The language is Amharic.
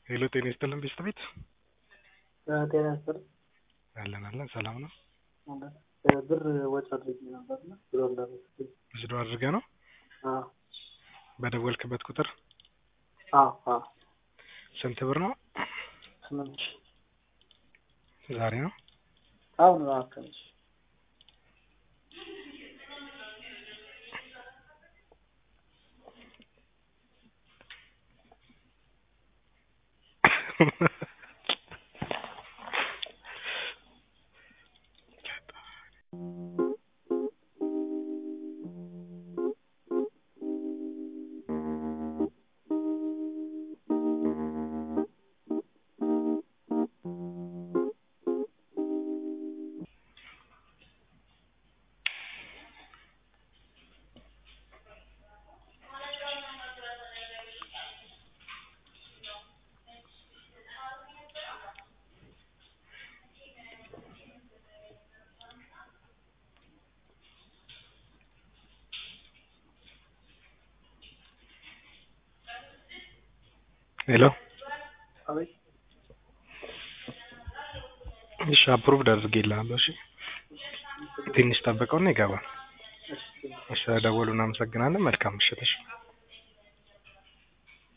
ሄሎ ጤና ይስጥልን ቤስት ቤት ጤና ይስጥልኝ። አለን አለን ሰላም ነው። ብር ወጪ አድርጌ ነበርና ብሎ እንዳረስልኝ ወስዶ አድርገ ነው አዎ በደወልክበት ቁጥር አዎ አዎ ስንት ብር ነው? ስምንት ሺህ ዛሬ ነው። አሁን ነው አካባቢ ሄሎ አቤት እሺ አፕሩቭድ አድርጌልሃለሁ። እሺ ትንሽ ጠብቀውና ይገባል። እሺ ደወሉ። እናመሰግናለን። መልካም ምሽት። እሺ